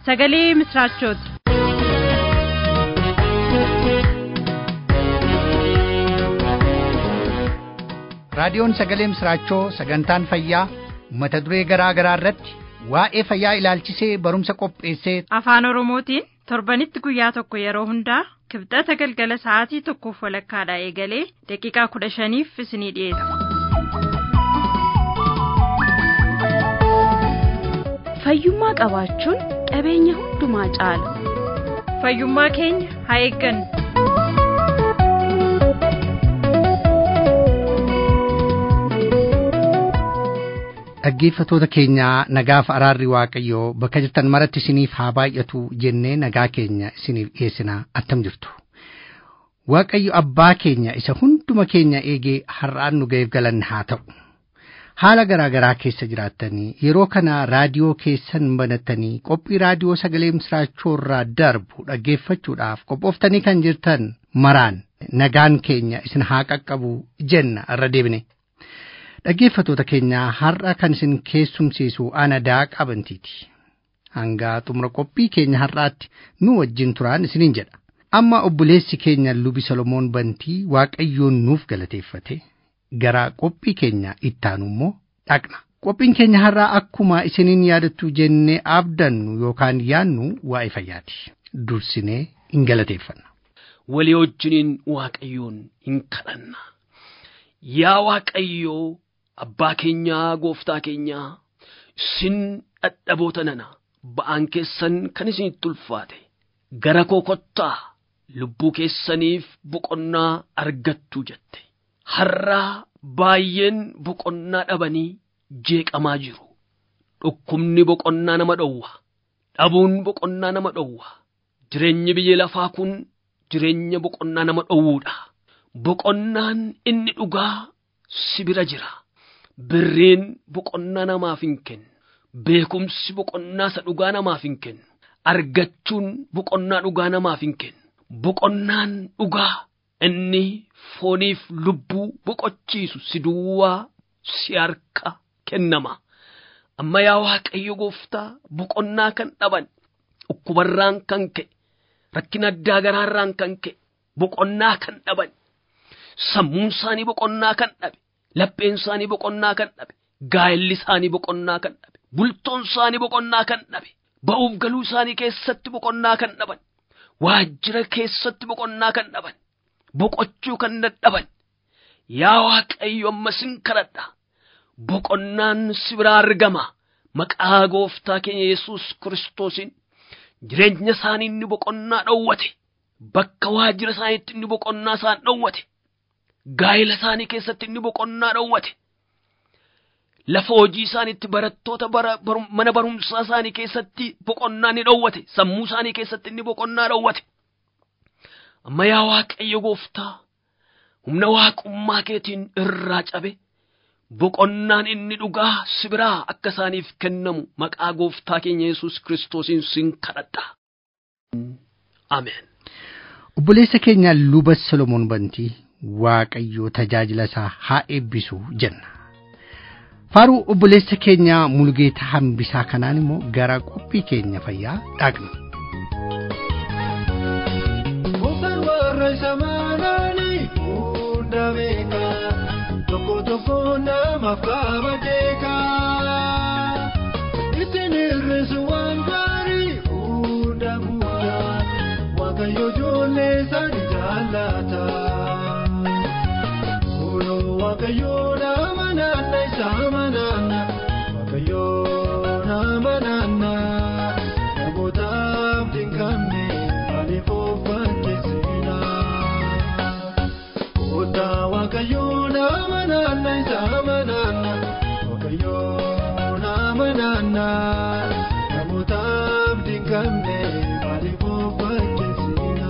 sagalee misraachooti. raadiyoon sagalee misraachoo sagantaan fayyaa mata duree garaa garaa irratti waa'ee fayyaa ilaalchisee barumsa qopheessee afaan oromootiin torbanitti guyyaa tokko yeroo hundaa kibxata galgala sa'aatii tokkoof walakkaadhaa eegalee daqiiqaa kudha shaniif isinii dhiyeessa. fayyummaa qabaachuun qabeenya hundumaa caala fayyummaa keenya haa eeggannu. dhaggeeffatoota keenyaa nagaaf araarri waaqayyoo bakka jirtan maratti isiniif haa baay'atu jennee nagaa keenya isiniif dhiyeessinaa attam jirtu. Waaqayyo abbaa keenya isa hunduma keenya eegee har'aan nu ga'eef galanne haa ta'u. Haala garaa garaa keessa jiraattanii yeroo kana raadiyoo keessan banattanii qophii raadiyoo sagalee misraachoo irraa darbu dhaggeeffachuudhaaf qophooftanii kan jirtan maraan nagaan keenya isin haa qaqqabu jenna irra deebine. Dhaggeeffatoota keenyaa har'a kan isin keessumsiisu ana daaqaa bantiiti. Hanga xumura qophii keenya har'aatti nu wajjin turaan isiniin jedha. Amma obboleessi keenya lubi Solomoon Bantii Waaqayyoon nuuf galateeffate gara qophii keenya ittaanu immoo dhaqna. Qophiin keenya har'aa akkuma isiniin yaadattu jennee abdannu yookaan yaannu waa'ee fayyaati. Dursinee hin galateeffanna. Walii wajjiniin Waaqayyoon hin kadhanna. Yaa Waaqayyoo abbaa keenyaa gooftaa keenyaa isin dhadhaboota nana ba'aan keessan kan isinitti ulfaate gara koo kottaa lubbuu keessaniif boqonnaa argattu jette har'aa baay'een boqonnaa dhabanii jeeqamaa jiru dhukkubni boqonnaa nama dhowwa dhabuun boqonnaa nama dhowwa jireenyi biyya lafaa kun jireenya boqonnaa nama dhowwuudha boqonnaan inni dhugaa si bira jira birriin boqonnaa namaaf hin kennu beekumsi boqonnaa isa dhugaa namaaf hin kennu argachuun boqonnaa dhugaa namaaf hin kennu boqonnaan dhugaa inni fooniif lubbuu boqochiisu si duwwaa si harka kennama amma yaa waaqayyo gooftaa boqonnaa kan dhaban dhukkubarraan kan ka'e rakkina addaa garaarraan kan ka'e boqonnaa kan dhaban sammuun isaanii boqonnaa kan dhabe lapheen isaanii boqonnaa kan dhabe gaa'elli isaanii boqonnaa kan dhabe bultoon isaanii boqonnaa kan dhabe ba'uuf galuu isaanii keessatti boqonnaa kan dhaban waajjira keessatti boqonnaa kan dhaban boqochuu kan dadhaban yaa waaqayyo ammas sin kadhadha boqonnaan si biraa argama maqaa gooftaa keenya yesus kiristoosiin jireenya isaanii inni boqonnaa dhowwate bakka waajjira isaaniitti inni boqonnaa isaan dhowwate gaa'ela isaanii keessatti inni boqonnaa dhowwate lafa hojii isaaniitti barattoota mana barumsaa isaanii keessatti boqonnaa ni dhowwate sammuu isaanii keessatti inni boqonnaa dhowwate amma yaa waaqayyo gooftaa humna waaqummaa keetiin irraa cabe boqonnaan inni dhugaa si biraa akka isaaniif kennamu maqaa gooftaa keenya yesus kiristoosiin sin kadhadha ameen Obboleessa keenya luba Solomoon Bantii Waaqayyo tajaajila isaa haa eebbisu jenna. Faaruu obboleessa keenya Mulgeetaa Hambisaa kanaan immoo gara qophii keenya fayyaa dhaqna. Mukaan warra isa maanaanii hunda beeka tokko tokko namaaf qaba jeeka. Ittiin hir'isu waan gaarii hunda guddaa waaqayyo ijoollee isaanii jaallata. Kunoo waaqayyo nama naanna isaa manaanna waaqayyo nama naanna namootaaf dinqamne maaliif of fakkeessina. Kootaa waaqayyo nama naanna isaa manaanna waaqayyo nama naanna namootaaf dinqamne maaliif of fakkeessina.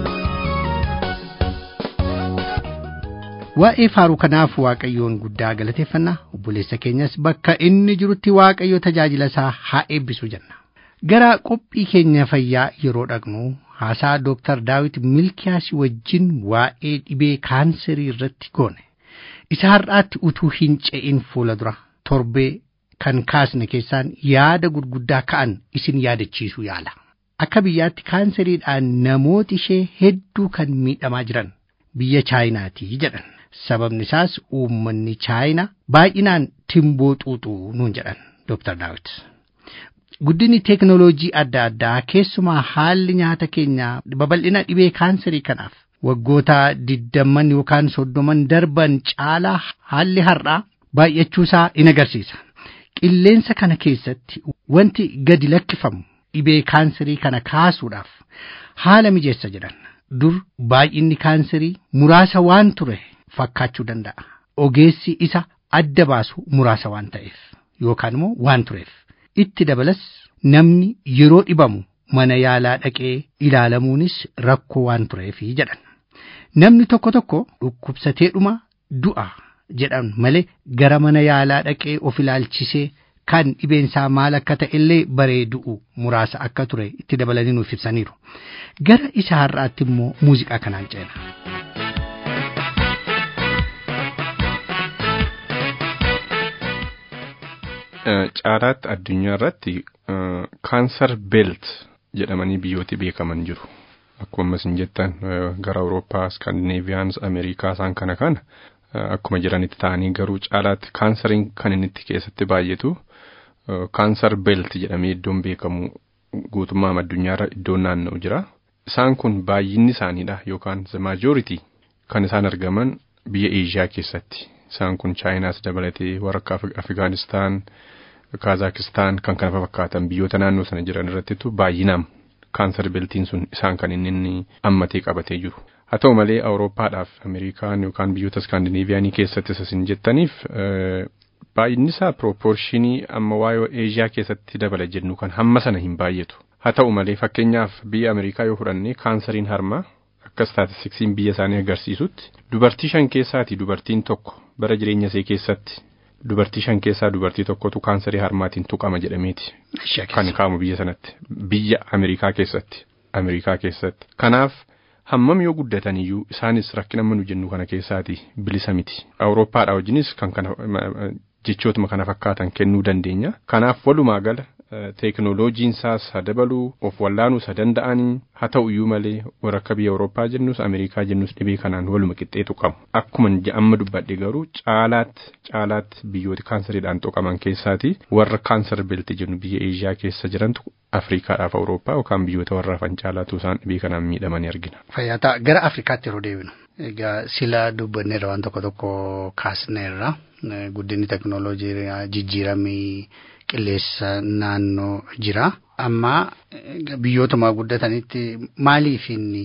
Waa'ee faaruu kanaaf Waaqayyoon guddaa galateeffannaa obboleessa keenyas bakka inni jirutti Waaqayyo tajaajila isaa haa eebbisu jenna. Gara qophii keenya fayyaa yeroo dhaqnu haasaa Dooktar Daawit Milkiyaas wajjin waa'ee dhibee kaanserii irratti goone. Isa har'aatti utuu hin ce'in fuula dura torbee kan kaasne keessaan yaada gurguddaa ka'an isin yaadachiisuu yaala. akka biyyaatti kaanseriidhaan namooti ishee hedduu kan miidhamaa jiran biyya chaayinaatii jedhan sababni isaas uummanni chaayinaa baay'inaan timboo xuuxuu nuun jedhan Dr. Daawit. Guddinni teeknooloojii adda addaa keessumaa haalli nyaata keenyaa babal'ina dhibee kaanserii kanaaf waggoota digdamman yookaan soddoman darban caalaa haalli har'aa baay'achuusaa in agarsiisa. Qilleensa kana keessatti wanti gadi lakkifamu dhibee kaanserii kana kaasuudhaaf haala mijeessa jedhan. Dur baay'inni kaanserii muraasa waan ture fakkaachuu danda'a. Ogeessi isa adda baasu muraasa waan ta'eef yookaan immoo waan tureef. Itti dabalas namni yeroo dhibamu mana yaalaa dhaqee ilaalamuunis rakkoo waan tureefi jedhan. Namni tokko tokko dhukkubsateedhuma du'a jedhan malee gara mana yaalaa dhaqee of ilaalchisee kan dhibeensaa maal akka ta'e illee baree du'u muraasa akka ture itti dabalanii nuuf ibsaniiru. Gara isa har'aatti immoo muuziqaa kanaan ceena. Caalaatti addunyaa irratti kaansar beelt jedhamanii biyyooti beekaman jiru. Akkuma isin jettan gara Awurooppaa, Skandinaaviyaans, Ameerikaa isaan kana kana akkuma jiranitti ta'anii garuu caalaatti kaansariin kan inni itti keessatti baay'atu kaansar beelt jedhamee iddoon beekamu guutummaa addunyaarra iddoon naanna'u jira. Isaan kun baay'inni isaaniidha yookaan the majority kan isaan argaman biyya Eeshiyaa keessatti. Isaan kun Chaayinaas dabalatee warra akka Afgaanistaan, Kaazakistaan kan kana fakkaatan biyyoota naannoo sana jiran irrattitu baay'inaan kaansar beeltiin sun isaan kan inni inni ammatee qabatee jiru. Haa ta'u malee Awurooppaadhaaf Ameerikaan yookaan biyyoota Iskaandinaaviyaanii keessatti isin jettaniif baay'inni isaa pirooporshinii amma waa'ee Eeshiyaa keessatti dabala jennu kan hamma sana hin baay'atu. Haa ta'u malee fakkeenyaaf biyya Ameerikaa yoo fudhanne kaansariin harmaa akka staatistiksiin biyya isaanii agarsiisutti dubartii shan keessaati dubartiin tokko bara jireenya ishee keessatti dubartii shan keessaa dubartii tokkotu kaansarii harmaatiin tuqama jedhameeti. Kan kaamu biyya sanatti biyya Ameerikaa keessatti Ameerikaa keessatti. Kanaaf hammam yoo guddatan iyyuu isaanis rakkina manu jennu kana keessaati bilisa miti. Awurooppaadhaa wajjinis kan kana jechootuma kana fakkaatan kennuu dandeenya. Kanaaf walumaa gala teeknooloojiin isaas haa dabaluu of wallaanuus haa danda'anii haa ta'u iyyuu malee warra akka biyya Awurooppaa jennus Ameerikaa jennus dhibee kanaan waluma qixxeetu qabu. Akkuma amma dubbadhe garuu caalaatti caalaatti biyyoota kaansariidhaan tuqaman keessaati warra kaansar beelti jennu biyya Eeshiyaa keessa jirantu Afrikaadhaaf Awurooppaa yookaan biyyoota warra hafan caalaatu isaan dhibee kanaan miidhamanii argina. Fayyataa gara Afrikaatti yeroo deebinu. Egaa sila dubbanneerra waan tokko tokko kaasneerra guddinni teeknooloojii jijjiiramii qilleessa naannoo jira. Amma biyyootuma guddatanitti maaliif inni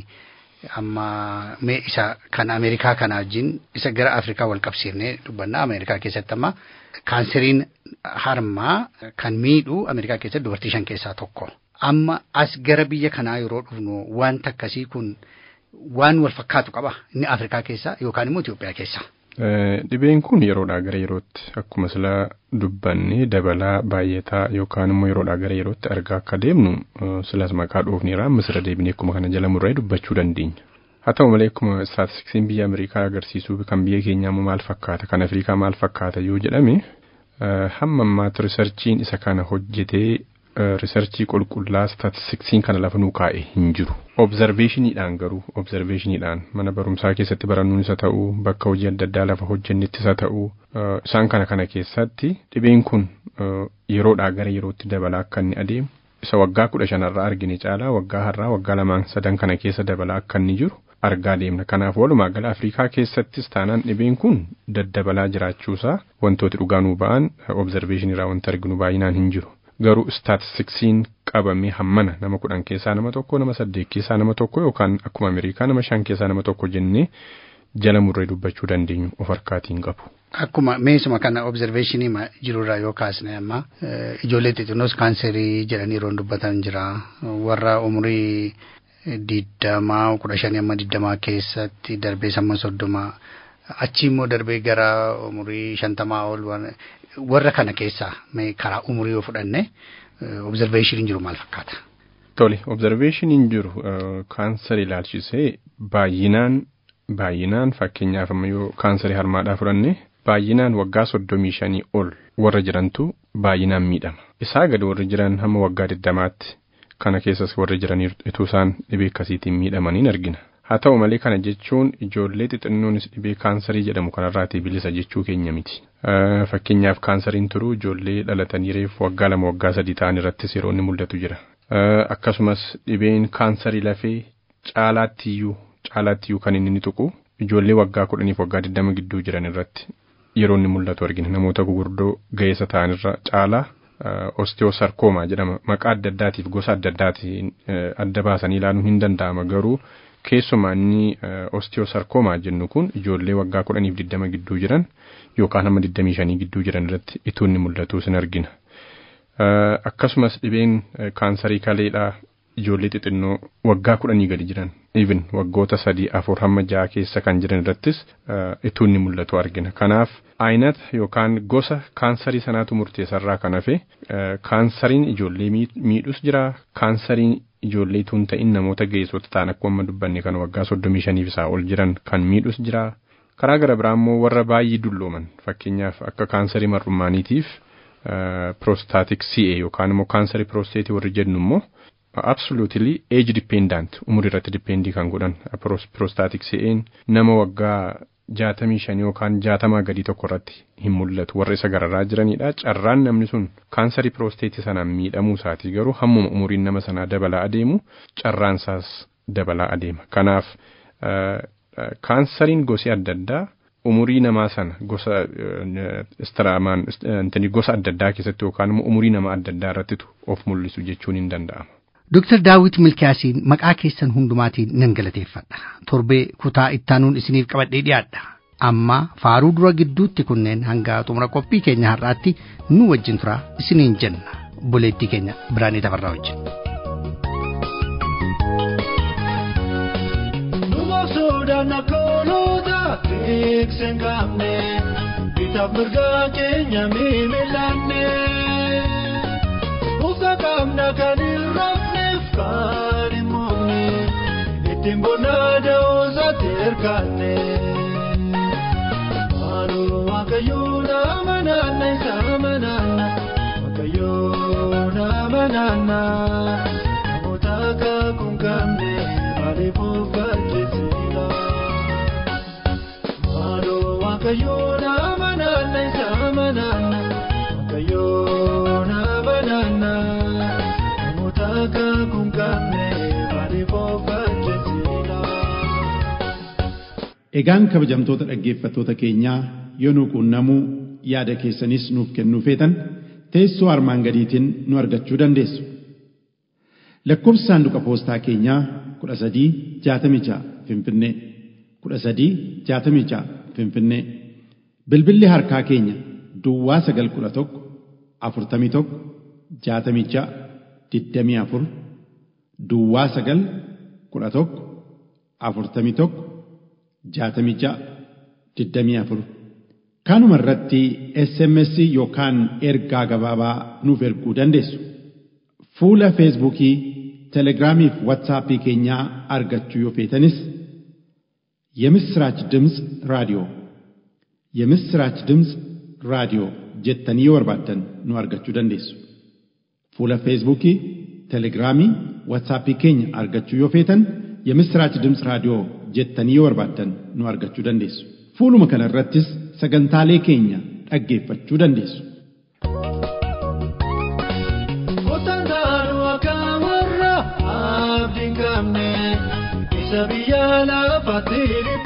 amma mee isa kan Ameerikaa kana wajjin isa gara Afrikaa wal qabsiifnee dubbanna Ameerikaa keessatti amma kaanseriin harmaa kan miidhu Ameerikaa keessatti dubartii shan keessaa tokko. Amma as gara biyya kanaa yeroo dhufnu wanta akkasii kun waan wal fakkaatu qaba inni Afrikaa keessa yookaan immoo Itoophiyaa keessa. Dhibeen kun yeroodhaa gara yerootti akkuma sila dubbanne dabalaa baay'ataa yookaan immoo yeroodhaa gara yerootti argaa akka deemnu silas maqaa dhoofneera amma sirra deebinee akkuma kana jala murree dubbachuu dandeenya. Haa ta'u malee akkuma staatistiksiin biyya Ameerikaa agarsiisuu kan biyya keenyaa immoo maal fakkaata kan Afrikaa maal fakkaata yoo jedhame hamma ammaatti riisarchiin isa kana hojjetee riisarchii qulqullaa staatistiksiin kana lafa nuu kaa'e hin jiru. Obzarveeshiniidhaan garuu obzarveeshiniidhaan mana barumsaa keessatti barannuun isa ta'uu bakka hojii adda addaa lafa hojjennettis isa ta'uu isaan kana kana keessatti dhibeen kun yeroodhaa gara yerootti dabalaa akka inni adeemu isa waggaa kudha shanarraa argine caalaa waggaa har'aa waggaa lamaan sadan kana keessa dabalaa akka inni jiru argaa deemna. Kanaaf walumaa gala Afrikaa keessattis taanaan dhibeen kun daddabalaa jiraachuusaa wantooti dhugaa nuu ba'an obzarveeshiniirraa wanti arginu baay'inaan hin jiru. garuu staatistiksiin qabamee hammana nama kudhan keessaa nama tokko nama saddeet keessaa nama tokko yookaan akkuma Ameerikaa nama shan keessaa nama tokko jennee jala murree dubbachuu dandeenyu of harkaatiin qabu. Akkuma meesuma kana obzerveeshinii jirurraa yoo kaasne amma ijoollee xixinnoos kaanserii jedhanii yeroo dubbatan jira warra umurii digdamaa kudha shanii amma digdamaa keessatti darbee samma soddoma achi immoo darbee gara umurii shantamaa ol warra kana keessaa karaa umurii yoo fudhanne obzerveeshiniin jiru maal fakkaata? Tole obzerveeshiniin jiru kaansarii ilaalchisee baay'inaan baay'inaan fakkeenyaaf amma yoo kaansarii harmaadhaa fudhanne baay'inaan waggaa soddomii shanii ol warra jirantu baay'inaan miidhama. Isaa gadi warri jiran hamma waggaa digdamaatti kana keessas warri jiran ituu isaan dhibee akkasiitiin miidhamaniin argina. Haa ta'u malee kana jechuun ijoollee xixinnoonis dhibee kaansarii jedhamu kanarraatii bilisa jechuu keenya miti. Fakkeenyaaf kaansariin turuu ijoollee dhalatanii reefu waggaa lama waggaa sadii ta'an irrattis yeroo inni mul'atu jira. Akkasumas dhibeen kaansarii lafee caalaattiyyuu caalaattiyyuu kan inni tuqu ijoollee waggaa kudhaniif waggaa digdama gidduu jiran irratti yeroo inni mul'atu argina. Namoota gurguddoo ga'eessa ta'anirra caalaa osteosarkoomaa jedhama. Maqaa adda addaatiif gosa adda addaatiin adda baasanii ilaaluun hin danda'ama garuu keessumaa inni osteosarkoomaa jennu kun ijoollee waggaa kudhaniif digdama gidduu jiran yookaan hamma digdamii shanii gidduu jiran irratti ituu inni mul'atu sin argina. Akkasumas dhibeen kaansarii kaleedhaa ijoollee xixinnoo waggaa kudhanii gadi jiran even waggoota sadii afur hamma ja'a keessa kan jiran irrattis ituu inni mul'atu argina. Kanaaf aynata yookaan gosa kaansarii sanaatu murteessarraa kan hafe kaansariin ijoollee miidhus jira kaansariin ijoollee tuun ta'in namoota ga'eessota ta'an akkuma dubbanne kan waggaa soddomii shaniif isaa ol jiran kan miidhus jira. Karaa gara biraa immoo warra baay'ee dullooman fakkeenyaaf akka kaansarii marrummaaniitiif prostaatik CA yookaan immoo kaansarii prosteetii warri jennu immoo absolutely age dependent umurii irratti dependii kan godhan prostaatik CA'n nama waggaa jaatamii shan yookaan jaatamaa gadii tokko irratti hin mul'atu warra isa gararraa jiranidha. Carraan namni sun kaansarii piroosteetii sanaan miidhamuu isaatii garuu hammuma umuriin nama sanaa dabalaa adeemu carraan isaas dabalaa adeema. Kanaaf kaansariin gosi adda addaa umurii namaa sana gosa istiraamaan gosa adda addaa keessatti yookaan immoo umurii nama adda addaa irrattitu of mul'isu jechuun hin danda'ama. Dr. Daawit Milkiyaasiin maqaa keessan hundumaatiin nan galateeffadha. Torbee kutaa ittaanuun isiniif qabadhee dhiyaadha. Amma faaruu dura gidduutti kunneen hanga xumura qophii keenya har'aatti nu wajjin tura isiniin jenna. Buleettii keenya Biraanee Tafarraa wajjin. Suudaan akkoolota beeksen qabne bitaaf mirgaa keenya miimilanne Muka qabna kan hin rafneef kan hin moofne ittiin bonnaa da'oosaatti hirkaanne. Maaloo waaqayyoo nama naanna isaa manaanna waaqayyoo nama naanna namoota akka kun qabne maaliif of fakkeessina. Maaloo waaqayyoo nama naanna isaa manaanna waaqayyoo nama naanna namoota akka kun qabne maaliif of fakkeessina. Egaan kabajamtoota dhaggeeffattoota keenyaa yoo nu quunnamuu yaada keessanis nuuf kennuu feetan teessoo armaan gadiitiin nu argachuu dandeessu. Lakkoofsi saanduqa poostaa keenyaa kudha sadii jaatamii ja'a Finfinnee kudha sadii jaatamii ja'a Finfinnee bilbilli harkaa keenya Duwwaa sagal kudha tokko afurtamii tokko jaatamii ja'a digdamii afur Duwwaa sagal kudha tokko afurtamii tokko jaatamii ja'a digdamii afur kanuma irratti SMS yookaan ergaa gabaabaa nuuf erguu dandeessu. Fuula Feesbuukii, Telegiraamii fi Waatsaappii keenyaa argachuu yoo feetanis የምስራች ድምፅ ራዲዮ የምስራች ድምፅ ራዲዮ jettanii yoo barbaaddan nu argachuu dandeessu. Fuula Feesbuukii, Telegiraamii, Waatsaappii keenya argachuu yoo feetan የምስራች ድምፅ raadiyoo jettanii yoo barbaaddan nu argachuu dandeessu. Fuuluma kana irrattis sagantaalee keenya dhaggeeffachuu dandeessu. Otantaanu akka warra abdiin qabne isa biyya lafaatti